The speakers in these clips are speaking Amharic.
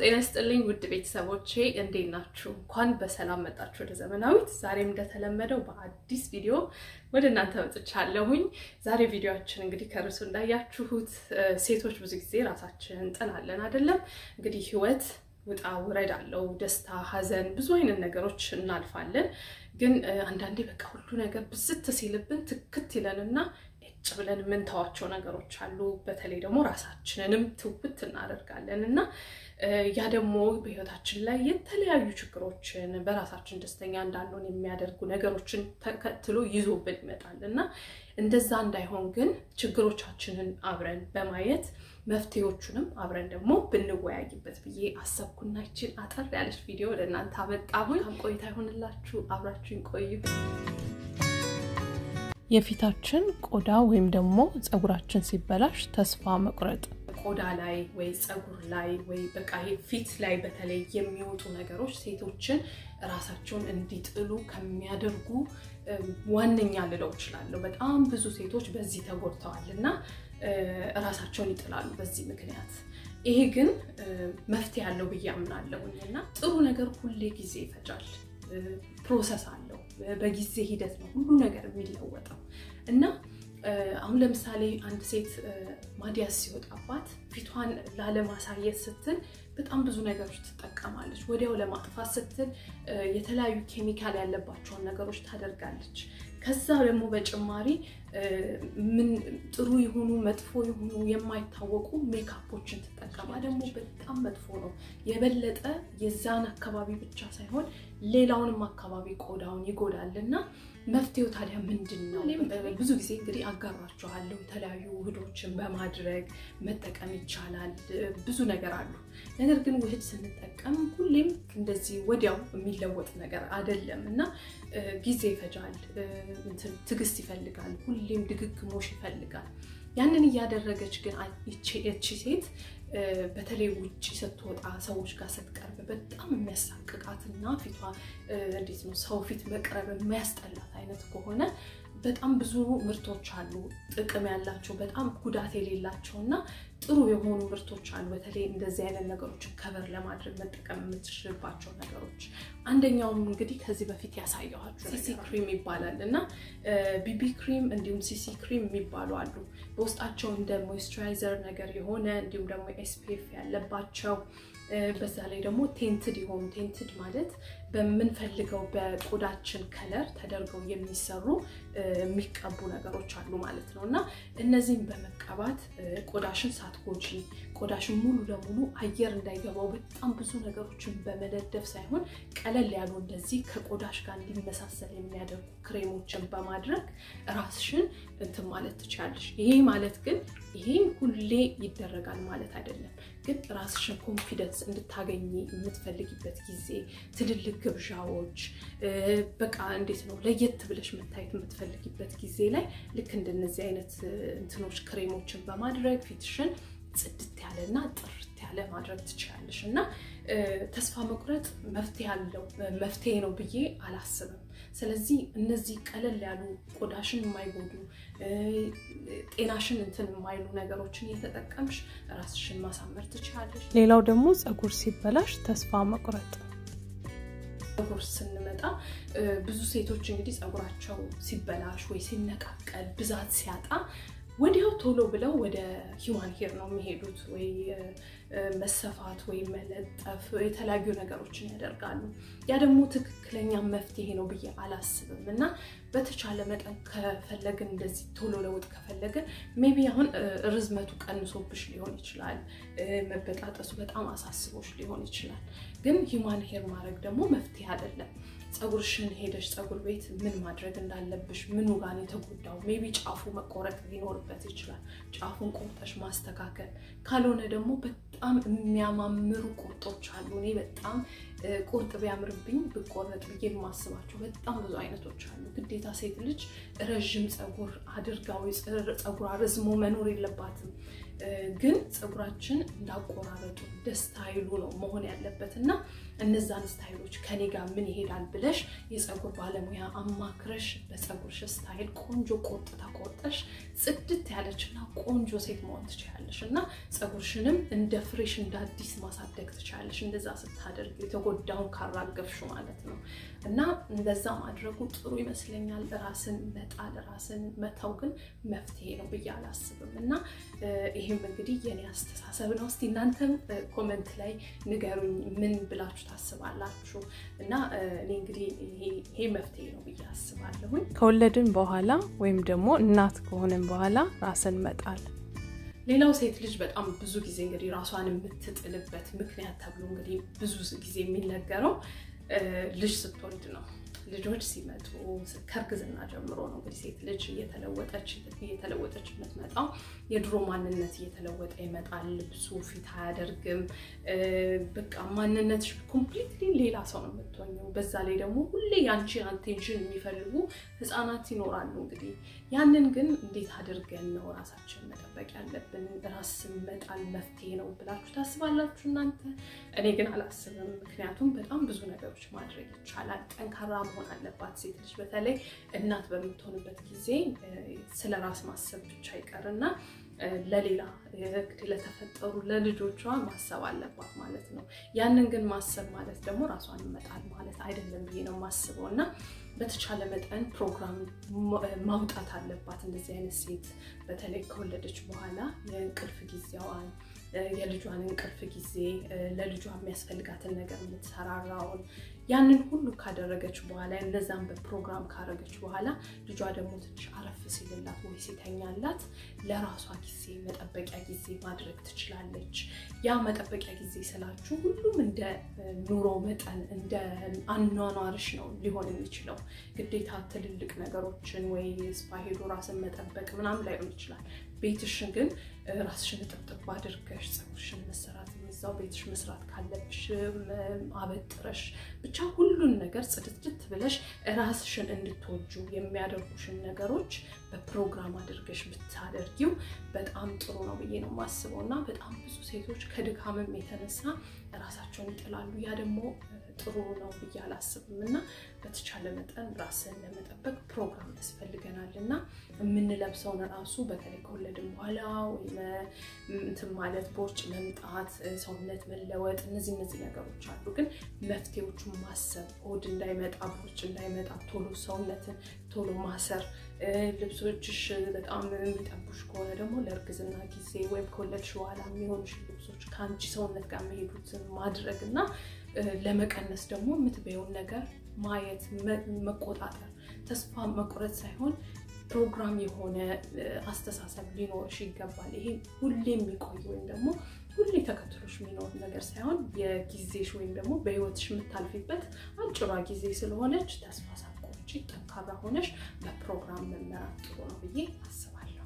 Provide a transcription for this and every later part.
ጤና ይስጥልኝ ውድ ቤተሰቦቼ እንዴት ናችሁ? እንኳን በሰላም መጣችሁ ወደ ዘመናዊት። ዛሬም እንደተለመደው በአዲስ ቪዲዮ ወደ እናንተ መጥቻለሁኝ። ዛሬ ቪዲዮችን እንግዲህ ከርሱ እንዳያችሁት ሴቶች ብዙ ጊዜ ራሳችንን እንጥላለን አይደለም? እንግዲህ ህይወት ውጣ ውረድ አለው። ደስታ፣ ሀዘን፣ ብዙ አይነት ነገሮች እናልፋለን። ግን አንዳንዴ በቃ ሁሉ ነገር ብስት ሲልብን ትክት ይለንና ጭ ብለን የምንተዋቸው ነገሮች አሉ። በተለይ ደግሞ ራሳችንንም ትውብት እናደርጋለን እና ያ ደግሞ በህይወታችን ላይ የተለያዩ ችግሮችን በራሳችን ደስተኛ እንዳንሆን የሚያደርጉ ነገሮችን ተከትሎ ይዞብን ይመጣል እና እንደዛ እንዳይሆን ግን ችግሮቻችንን አብረን በማየት መፍትሄዎቹንም አብረን ደግሞ ብንወያይበት ብዬ አሰብኩና ይችን አጠር ያለች ቪዲዮ ለእናንተ አመጣሁኝ። ቆይታ ይሆንላችሁ፣ አብራችሁን ቆዩ። የፊታችን ቆዳ ወይም ደግሞ ፀጉራችን ሲበላሽ ተስፋ መቁረጥ ቆዳ ላይ ወይ ፀጉር ላይ ወይ በቃ ፊት ላይ በተለይ የሚወጡ ነገሮች ሴቶችን ራሳቸውን እንዲጥሉ ከሚያደርጉ ዋነኛ ልለው እችላለሁ። በጣም ብዙ ሴቶች በዚህ ተጎድተዋል እና ራሳቸውን ይጥላሉ በዚህ ምክንያት። ይሄ ግን መፍትሄ ያለው ብዬ አምናለሁኝ እና ጥሩ ነገር ሁሌ ጊዜ ይፈጃል። ፕሮሰስ አለው። በጊዜ ሂደት ነው ሁሉ ነገር የሚለወጠው እና አሁን ለምሳሌ አንድ ሴት ማዲያስ ሲወጣባት ፊቷን ላለማሳየት ስትል በጣም ብዙ ነገሮች ትጠቀማለች። ወዲያው ለማጥፋት ስትል የተለያዩ ኬሚካል ያለባቸውን ነገሮች ታደርጋለች። ከዛ ደግሞ በጭማሪ ምን ጥሩ የሆኑ መጥፎ የሆኑ የማይታወቁ ሜካፖችን ትጠቀማ። ደግሞ በጣም መጥፎ ነው። የበለጠ የዛን አካባቢ ብቻ ሳይሆን ሌላውንም አካባቢ ቆዳውን ይጎዳል እና መፍትሄው ታዲያ ምንድን ነው? ብዙ ጊዜ እንግዲህ አጋራችኋለሁ። የተለያዩ ውህዶችን በማድረግ መጠቀም ይቻላል። ብዙ ነገር አሉ። ነገር ግን ውህድ ስንጠቀም ሁሌም እንደዚህ ወዲያው የሚለወጥ ነገር አይደለም እና ጊዜ ይፈጃል፣ ትዕግስት ይፈልጋል፣ ሁሌም ድግግሞሽ ይፈልጋል። ያንን እያደረገች ግን እቺ ሴት በተለይ ውጭ ስትወጣ ሰዎች ጋር ስትቀርብ በጣም የሚያሳቅቃትና ፊቷ እንዴት ነው ሰው ፊት መቅረብ የሚያስጠላት አይነት ከሆነ በጣም ብዙ ምርቶች አሉ ጥቅም ያላቸው በጣም ጉዳት የሌላቸው እና ጥሩ የሆኑ ምርቶች አሉ። በተለይ እንደዚህ አይነት ነገሮችን ከበር ለማድረግ መጠቀም የምትችልባቸው ነገሮች አንደኛውም እንግዲህ ከዚህ በፊት ያሳየኋችሁ ሲሲ ክሪም ይባላል እና ቢቢ ክሪም እንዲሁም ሲሲ ክሪም የሚባሉ አሉ። በውስጣቸው እንደ ሞይስቸራይዘር ነገር የሆነ እንዲሁም ደግሞ ኤስፒኤፍ ያለባቸው በዛ ላይ ደግሞ ቴንትድ የሆኑ ቴንትድ ማለት በምንፈልገው በቆዳችን ከለር ተደርገው የሚሰሩ የሚቀቡ ነገሮች አሉ ማለት ነው እና እነዚህም በመቀባት ቆዳሽን ሳትጎጂ ቆዳሽን ሙሉ ለሙሉ አየር እንዳይገባው በጣም ብዙ ነገሮችን በመደደፍ ሳይሆን ቀለል ያሉ እንደዚህ ከቆዳሽ ጋር እንዲመሳሰል የሚያደርጉ ክሬሞችን በማድረግ ራስሽን እንትን ማለት ትችላለሽ። ይሄ ማለት ግን ይሄን ሁሌ ይደረጋል ማለት አይደለም። ግን ራስሽን ኮንፊደንስ እንድታገኝ የምትፈልጊበት ጊዜ፣ ትልልቅ ግብዣዎች፣ በቃ እንዴት ነው ለየት ብለሽ መታየት የምትፈልጊበት ጊዜ ላይ ልክ እንደነዚህ አይነት እንትኖች ክሬሞችን በማድረግ ፊትሽን ጽድት ያለና ጥርት ያለ ማድረግ ትችላለሽ እና ተስፋ መቁረጥ መፍትሄ አለው መፍትሄ ነው ብዬ አላስብም። ስለዚህ እነዚህ ቀለል ያሉ ቆዳሽን የማይጎዱ ጤናሽን እንትን የማይሉ ነገሮችን እየተጠቀምሽ ራስሽን ማሳመር ትችላለሽ። ሌላው ደግሞ ፀጉር ሲበላሽ ተስፋ መቁረጥ። ፀጉር ስንመጣ ብዙ ሴቶች እንግዲህ ፀጉራቸው ሲበላሽ ወይ ሲነቃቀል ብዛት ሲያጣ ወዲያው ቶሎ ብለው ወደ ሂውማን ሄር ነው የሚሄዱት ወይ መሰፋት ወይም መለጠፍ የተለያዩ ነገሮችን ያደርጋሉ። ያ ደግሞ ትክክለኛ መፍትሄ ነው ብዬ አላስብም እና በተቻለ መጠን ከፈለግን እንደዚህ ቶሎ ለውጥ ከፈለግን ሜቢ አሁን ርዝመቱ ቀንሶብሽ ሊሆን ይችላል፣ መበጣጠሱ በጣም አሳስቦሽ ሊሆን ይችላል። ግን ሂውማን ሄር ማድረግ ደግሞ መፍትሄ አይደለም። ፀጉርሽን ሄደሽ ፀጉር ቤት ምን ማድረግ እንዳለብሽ ምኑ ጋር የተጎዳው ሜቢ ጫፉ መቆረጥ ሊኖርበት ይችላል። ጫፉን ቆርጠሽ ማስተካከል፣ ካልሆነ ደግሞ በጣም የሚያማምሩ ቁርጦች አሉ። እኔ በጣም ቁርጥ ቢያምርብኝ ብቆረጥ ብዬ የማስባቸው በጣም ብዙ አይነቶች አሉ። ግዴታ ሴት ልጅ ረዥም ፀጉር አድርጋ ወይ ፀጉሯ ረዝሞ መኖር የለባትም። ግን ፀጉራችን እንዳቆራረጡ እንደ ስታይሉ ነው መሆን ያለበት እና እነዛን ስታይሎች ከኔ ጋር ምን ይሄዳል ብለሽ የፀጉር ባለሙያ አማክረሽ በፀጉርሽ ስታይል ቆንጆ ቆርጥ ተቆርጠሽ ጽድት ያለች እና ቆንጆ ሴት መሆን ትችላለሽ እና ፀጉርሽንም እንደ ፍሬሽ እንደ አዲስ ማሳደግ ትችላለሽ። እንደዛ ስታደርግ የተጎዳውን ካራገፍሹ ማለት ነው እና እንደዛ ማድረጉ ጥሩ ይመስለኛል። ራስን መጣል ራስን መተው ግን መፍትሄ ነው ብዬ አላስብም እና ይህም እንግዲህ የኔ አስተሳሰብ ነው። እስቲ እናንተም ኮመንት ላይ ንገሩኝ ምን ብላችሁ ታስባላችሁ? እና እኔ እንግዲህ ይሄ መፍትሄ ነው ብዬ አስባለሁኝ። ከወለድን በኋላ ወይም ደግሞ እናት ከሆንን በኋላ ራስን መጣል ሌላው ሴት ልጅ በጣም ብዙ ጊዜ እንግዲህ ራሷን የምትጥልበት ምክንያት ተብሎ እንግዲህ ብዙ ጊዜ የሚነገረው ልጅ ስትወልድ ነው። ልጆች ሲመጡ ከእርግዝና ጀምሮ ነው እንግዲህ ሴት ልጅ እየተለወጠች እየተለወጠች የምትመጣው። የድሮ ማንነት እየተለወጠ ይመጣል። ልብሱ ፊት አያደርግም። በቃ ማንነትሽ ኮምፕሊትሊ ሌላ ሰው ነው የምትሆኘው። በዛ ላይ ደግሞ ሁሌ የአንቺን አቴንሽን የሚፈልጉ ህፃናት ይኖራሉ። እንግዲህ ያንን ግን እንዴት አድርገን ነው ራሳችን መጠበቅ ያለብን? ራስን መጣል መፍትሄ ነው ብላችሁ ታስባላችሁ እናንተ? እኔ ግን አላስብም። ምክንያቱም በጣም ብዙ ነገሮች ማድረግ ይቻላል። ጠንካራ መሆን አለባት ሴት ልጅ። በተለይ እናት በምትሆንበት ጊዜ ስለ ራስ ማሰብ ብቻ ይቀርና ለሌላ እንግዲህ ለተፈጠሩ ለልጆቿ ማሰብ አለባት ማለት ነው። ያንን ግን ማሰብ ማለት ደግሞ ራሷን መጣል ማለት አይደለም ብዬ ነው የማስበው እና በተቻለ መጠን ፕሮግራም ማውጣት አለባት እንደዚህ አይነት ሴት በተለይ ከወለደች በኋላ የእንቅልፍ ጊዜዋን የልጇን እንቅልፍ ጊዜ ለልጇ የሚያስፈልጋትን ነገር የምትሰራራውን ያንን ሁሉ ካደረገች በኋላ እነዛን በፕሮግራም ካደረገች በኋላ ልጇ ደግሞ ትንሽ አረፍ ሲልላት ወይ ሲተኛላት ለራሷ ጊዜ መጠበቂያ ጊዜ ማድረግ ትችላለች። ያ መጠበቂያ ጊዜ ስላችሁ ሁሉም እንደ ኑሮ መጠን እንደ አኗኗርሽ ነው ሊሆን የሚችለው። ግዴታ ትልልቅ ነገሮችን ወይ ስፓ ሄዶ ራስን መጠበቅ ምናምን ላይሆን ይችላል። ቤትሽን ግን ራስሽን ጥብጥብ አድርገሽ ፀጉርሽን መሰራት እዛው ቤትሽ መስራት ካለብሽ አበጥረሽ ብቻ ሁሉን ነገር ጽድትድት ብለሽ ራስሽን እንድትወጁ የሚያደርጉሽን ነገሮች በፕሮግራም አድርገሽ ብታደርጊው በጣም ጥሩ ነው ብዬ ነው የማስበው እና በጣም ብዙ ሴቶች ከድካምም የተነሳ ራሳቸውን ይጥላሉ። ያ ደግሞ ጥሩ ነው ብዬ አላስብም እና በተቻለ መጠን ራስን ለመጠበቅ ፕሮግራም ያስፈልገናል እና የምንለብሰውን ራሱ በተለይ ከወለድን በኋላ ወይም እንትን ማለት ቦርጭ መምጣት፣ ሰውነት መለወጥ እነዚህ እነዚህ ነገሮች አሉ። ግን መፍትሄዎቹን ማሰብ ሆድ እንዳይመጣ ቦርጭ እንዳይመጣ ቶሎ ሰውነትን ቶሎ ማሰር ልብሶችሽ በጣም የሚጠቡሽ ከሆነ ደግሞ ለእርግዝና ጊዜ ወይም ከወለድሽ በኋላ የሚሆንሽ ልብሶች ከአንቺ ሰውነት ጋር የሚሄዱትን ማድረግ እና ለመቀነስ ደግሞ የምትበየውን ነገር ማየት መቆጣጠር፣ ተስፋ መቁረጥ ሳይሆን ፕሮግራም የሆነ አስተሳሰብ ሊኖርሽ ይገባል። ይሄ ሁሌ የሚቆይ ወይም ደግሞ ሁሌ ተከትሎሽ የሚኖር ነገር ሳይሆን የጊዜሽ ወይም ደግሞ በህይወትሽ የምታልፊበት አጭሯ ጊዜ ስለሆነች ተስፋ ሳትቆርጪ ጠንካራ ሆነሽ በፕሮግራም መመራት ጥሩ ነው ብዬ አስባለሁ።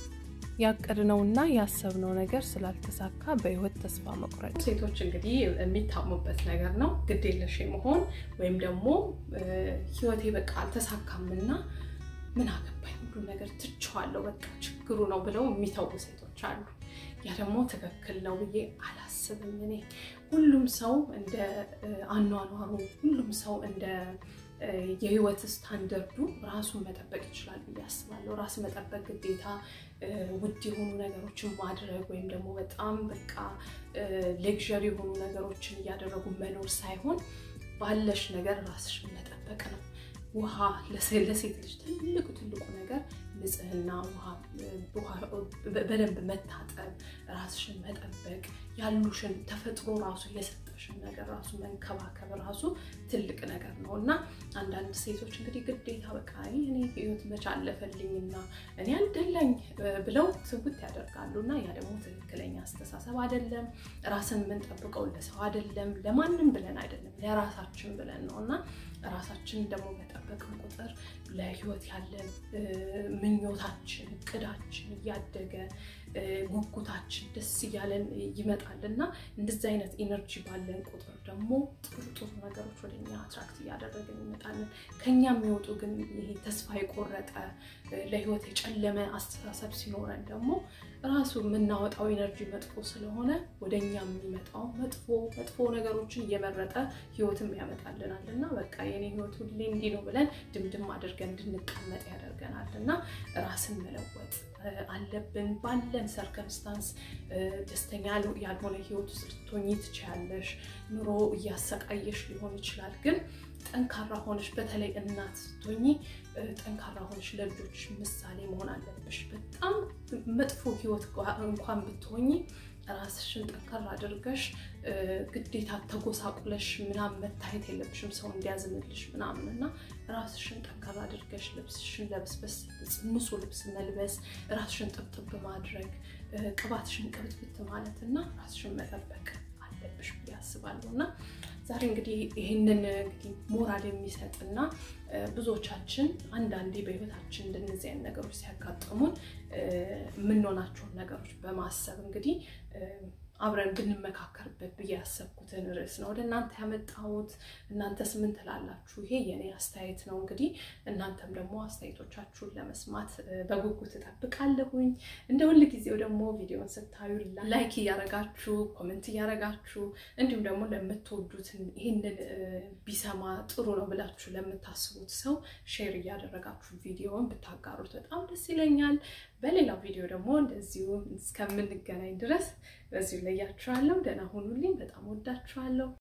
ያቀድነውና ያሰብነው ነገር ስላልተሳካ በህይወት ተስፋ መቁረጥ ሴቶች እንግዲህ የሚታሙበት ነገር ነው። ግዴለሽ መሆን ወይም ደግሞ ህይወቴ በቃ አልተሳካምና ምን አገባኝ ሁሉ ነገር ትቼዋለሁ በቃ ችግሩ ነው ብለው የሚተዉ ሴቶች አሉ። ያ ደግሞ ትክክል ነው ብዬ አላስብም። እኔ ሁሉም ሰው እንደ አኗኗሩ፣ ሁሉም ሰው እንደ የህይወት ስታንደርዱ ራሱን መጠበቅ ይችላል ብዬ አስባለሁ። ራስ መጠበቅ ግዴታ ውድ የሆኑ ነገሮችን ማድረግ ወይም ደግሞ በጣም በቃ ሌክዠሪ የሆኑ ነገሮችን እያደረጉ መኖር ሳይሆን ባለሽ ነገር ራስሽን መጠበቅ ነው። ውሃ ለሴት ልጅ ትልቁ ትልቁ ነገር ንጽህና፣ ውሃ በደንብ መታጠብ፣ ራስሽን መጠበቅ፣ ያሉሽን ተፈጥሮ ራሱ የሰጠሽን ነገር ራሱ መንከባከብ ራሱ ትልቅ ነገር ነው እና አንዳንድ ሴቶች እንግዲህ ግዴታ በቃ እኔ ህይወት መች አለፈልኝና እኔ አልደለኝ ብለው ትውት ያደርጋሉ እና ያ ደግሞ ትክክለኛ አስተሳሰብ አይደለም። ራስን የምንጠብቀው ለሰው አይደለም፣ ለማንም ብለን አይደለም፣ ለራሳችን ብለን ነው እና ራሳችን ደግሞ በጠበቅን ቁጥር ለህይወት ያለን ምኞታችን፣ እቅዳችን እያደገ ጉጉታችን ደስ እያለን ይመጣል እና እንደዚህ አይነት ኢነርጂ ባለን ቁጥር ደግሞ ጥሩ ጥሩ ነገሮች ወደኛ አትራክት እያደረግን እንመጣለን። ከኛ የሚወጡ ግን ይሄ ተስፋ የቆረጠ ለህይወት የጨለመ አስተሳሰብ ሲኖረን ደግሞ ራሱ የምናወጣው ኢነርጂ መጥፎ ስለሆነ ወደኛ የሚመጣው መጥፎ መጥፎ ነገሮችን እየመረጠ ህይወትም ያመጣልናል እና በቃ የኔ ህይወት ሁሌ እንዲህ ነው ብለን ድምድም አድርገን እንድንቀመጥ ያደርገናል እና ራስን መለወጥ አለብን። ባለን ሰርከምስታንስ ደስተኛ ያልሆነ ህይወት ውስጥ ልትሆኚ ትችያለሽ። ኑሮ እያሰቃየሽ ሊሆን ይችላል ግን ጠንካራ ሆነሽ በተለይ እናት ስትሆኚ ጠንካራ ሆነሽ ለልጆች ምሳሌ መሆን አለብሽ። በጣም መጥፎ ህይወት እንኳን ብትሆኚ ራስሽን ጠንካራ አድርገሽ ግዴታ ተጎሳቁለሽ ምናምን መታየት የለብሽም ሰው እንዲያዝንልሽ ምናምን እና ራስሽን ጠንካራ አድርገሽ ልብስሽን ለብስበስ ንጹህ ልብስ መልበስ፣ ራስሽን ጥብጥብ ማድረግ፣ ቅባትሽን ቅብትብት ማለት እና ራስሽን መጠበቅ አለብሽ ብዬ አስባለሁ እና ዛሬ እንግዲህ ይህንን እንግዲህ ሞራል የሚሰጥና ብዙዎቻችን አንዳንዴ በህይወታችን እንደነዚህ አይነት ነገሮች ሲያጋጥሙን የምንሆናቸውን ነገሮች በማሰብ እንግዲህ አብረን ብንመካከርበት ብዬ ያሰብኩትን ርዕስ ነው ወደ እናንተ ያመጣሁት። እናንተስ ምን ትላላችሁ? ይሄ የኔ አስተያየት ነው። እንግዲህ እናንተም ደግሞ አስተያየቶቻችሁን ለመስማት በጉጉት እጠብቃለሁኝ። እንደ ሁል ጊዜው ደግሞ ቪዲዮን ስታዩ ላይክ እያረጋችሁ ኮመንት እያረጋችሁ እንዲሁም ደግሞ ለምትወዱት ይህንን ቢሰማ ጥሩ ነው ብላችሁ ለምታስቡት ሰው ሼር እያደረጋችሁ ቪዲዮን ብታጋሩት በጣም ደስ ይለኛል። በሌላው ቪዲዮ ደግሞ እንደዚሁ እስከምንገናኝ ድረስ በዚሁ ለያችኋለሁ። ደህና ሁኑልኝ። በጣም ወዳችኋለሁ።